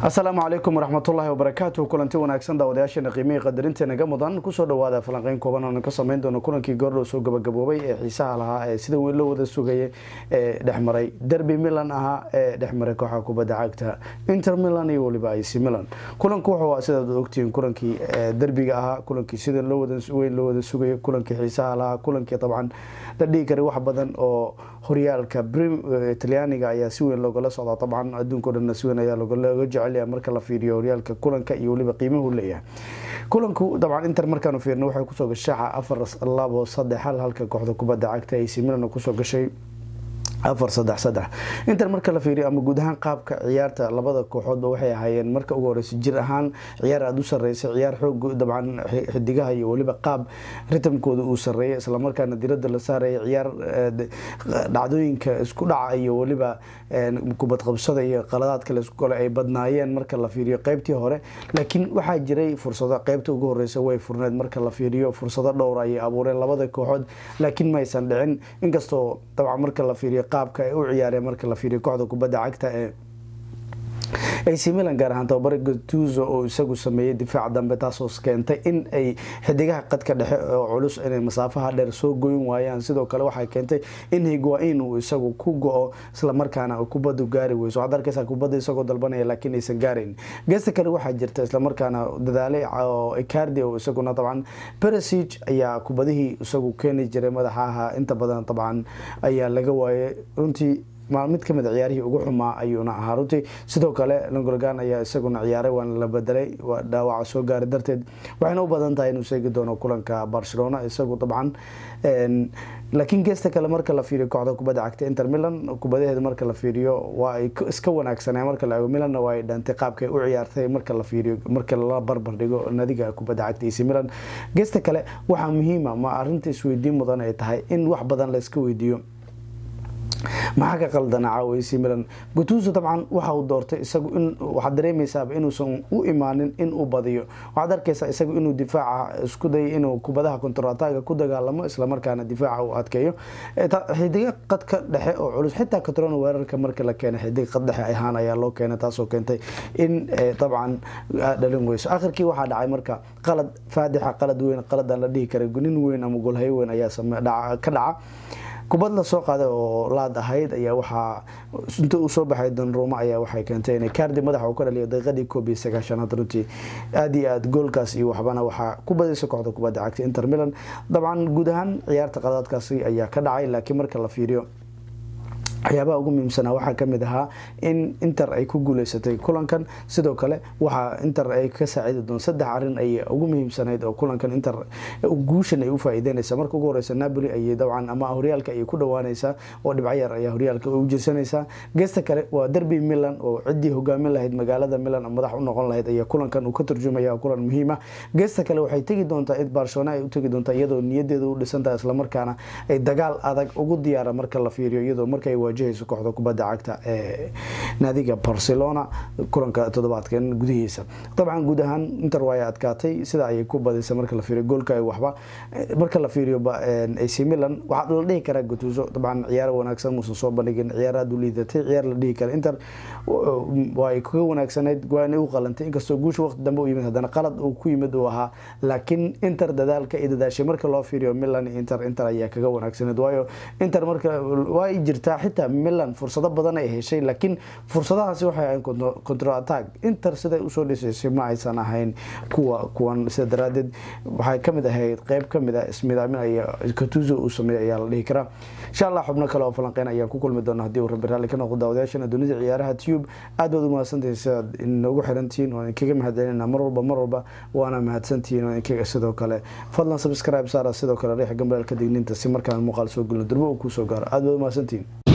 asalaamu calaykum waraxmatullaahi wabarakaatu kulanti wanaagsan daawadayaasheena qiimihii qadarinta naga mudan kusoo dhawaada falanqeyn kooban oona ka sameyn doono kulankii goordhow soo gabagaboobay ee xiisaha lahaa ee sida weyn loo wada sugaya ee dhexmaray derby milan ahaa ee dhexmaray kooxa kubadda cagta inter milan iyo weliba ac milan kulanku wuxuu a sidaad ogtihiin kulankii derbiga ahaa kulankii sida weyn loo wada sugaya kulankii xiisaha lahaa kulankii dabcan la dhihi karay wax badan oo horyaalka talyaaniga ayaa si weyn loogala socdaa dabcan adduunko dhanna si weyn ayaa looga jecel marka la fiiriyo horyaalka kulanka iyo weliba qiimuhu leeyahay kulanku dabcan inter markaanu fiirno waxay kusoo gashay afar labo saddex hal halka kooxda kubadda cagta ac milan kusoo gashay afar saddex saddex inter marka la fiiriyo ama guud ahaan qaabka ciyaarta labada kooxoodba waxay ahaayeen marka ugu horeysa jir ahaan ciyaar aada u sareysay ciyaar xoog dabcan xidigaha iyo weliba qaab ritamkooda uu sareeyay islamarkaana dirada la saaraya ciyaar dhacdooyinka isku dhaca iyo weliba kubadqabsada iyo qaladaadka laisku gole ay badnaayeen marka la fiiriyo qeybtii hore laakiin waxaa jiray fursado qeybta ugu horeysa way furneed marka la fiiriyo fursado dhowr ayay abuureen labada kooxood laakiin maysan dhicin inkastoo dabcan marka la fiiriyo qaabka ay u ciyaareen marka la fiiriyo kooxda kubadda cagta ee ac milan gaar ahaan tababare gatuzo oo isagu sameeyey difaac dambe taasoo keentay in ay xidigaha qadka dhexe oo culus inay masaafaha dheer soo goyn waayaan sidoo kale waxay keentay in higuain uu isagu ku go-o islamarkaana kubadu gaari weyso waxaad arkeysaa kubadda isagoo dalbanaya laakiin aysan gaarayn geesta kale waxaa jirta islamarkaana dadaalay oo icardi oo isaguna dabcan peresic ayaa kubadihii isagu keeni jiray madaxaha inta badan dabcan ayaa laga waayay runtii mid kamid a ciyaarihii ugu xumaa ayuuna ahaa runtii sidoo kale longolgan ayaa isaguna ciyaaray waana la bedelay dhaawaca soo gaara darteed waxayna u badan tahay inuu seegi doono kulanka barcelona isagu dabcan laakiin geesta kale marka la fiiriyo kooxda kubadda cagta inter milan kubadaheeda marka la fiiriyo waa ay iska wanaagsanaa marka la ego milanna waa ay dhantay qaabkay u ciyaartay marka la fiiriyo marka la barbar dhigo nadiga kubadda cagta ac milan geesta kale waxaa muhiima ma arinta isweydiin mudan ay tahay in wax badan la iska weydiiyo maxaa ka qaldana caawa ac milan gutuso dabcan waxa uu doortay isagu in waxaad dareemaysaaba inuusan u imaanin in uu badiyo waxaad arkaysaa isagu inuu difaaca isku dayay inuu kubadaha kontrataga ku dagaalamo islamarkaana difaaca uu adkeeyo xidiga qadka dhexe oo culus xitaa katrona weerarka marka la keenay xidig qad dhexe ahaan ayaa loo keenay taasoo keentay in dabcan dhalin weyso akhirkii waxaa dhacay marka qalad faadixa qalad weyn qaladaan la dhihi kara nin weyn ama golhayo weyn ayaa ka dhaca kubad la soo qaaday oo laad ahayd ayaa waxaa inta uu soo baxay danruuma ayaa waxay keentay inay kaardi madaxa uu ka dhaliyo daqiiqadii koob iyo sagaashanaad runtii aada iyo aada goolkaas iyo waxbana waxaa ku badaysa kooxda kubadda cagta inter milan dabcan guud ahaan ciyaarta qadaadkaasi ayaa ka dhacay laakiin marka la fiiriyo waxyaabaha ugu muhiimsanaa waxaa kamid ahaa in inter ay ku guuleysatay kulankan sidoo kale waxaa inter ay ka saacidi doon saddex arin ay ugu muhiimsanayd oo kulankan inter guushan ay u faa-iideynaysa marka ugu horeysa napoli ayay dabcan ama horyaalka ayay ku dhawaanaysaa oo dhibco yar ayaa horyaalka u jirsanaysaa geesta kale waa derby milan oo ciddii hogaamin lahayd magaalada milan madax u noqon lahayd ayaa kulankan uu ka turjumaya kulan muhiima geesta kale waxay tegi doontaa id barcelona ay u tegi doontaa iyadoo niyadeeda u dhisantaha islamarkaana ay dagaal adag ugu diyaara marka la fiiriyo iyadoo markay wajahayso kooxda kubadda cagta ee naadiga barcelona kulanka toddobaadkan gudihiisa dabcan guud ahaan inter waa ay adkaatay sida ayay ku badisay marka la fiiriyo goolka waxba marka la fiiriyo ac milan waxaa la dhihi karaa gutuso dabcan ciyaar wanaagsan muusan soo bandhigin ciyaar aada u liidatay ciyaar la dhihi kara inter waa ay kaga wanaagsanayd waana u qalantay inkastoo guusha waqti dambe u yimid haddana qalad uu ku yimid uu ahaa laakiin inter dadaalka ay dadaashay marka loo fiiriyo milan inter inter ayaa kaga wanaagsanayd waayo inter marka waa jirtaa xitaa milan fursado badan ay heshay laakiin fursadahaasi waxay ahayn control attack inter siday usoo dhisaysay ma aysan ahayn kuwa kuwan sida daraadeed waxay kamid ahayd qeyb kamid a ismidaamin ay katuzo uu sameeyay ayaa la dhihi karaa insha allah xubno kale oo falanqeyn ayaan ku kulmi doona haddii uu rabbi raalli ka noqdo daawadayaashana dunida ciyaaraha tube aad baad u mahadsantahay sidaad inoogu xirantihiin waan idinkaga mahadcelinaa mar walba mar walba waana mahadsantihiin waan idinkaga sidoo kale fadlan subscribe saara sidoo kale riixa gambalaalka digniinta si markaan muuqaal soo gelino durbo uu kuu soo gaaro aad baad u mahadsantihiin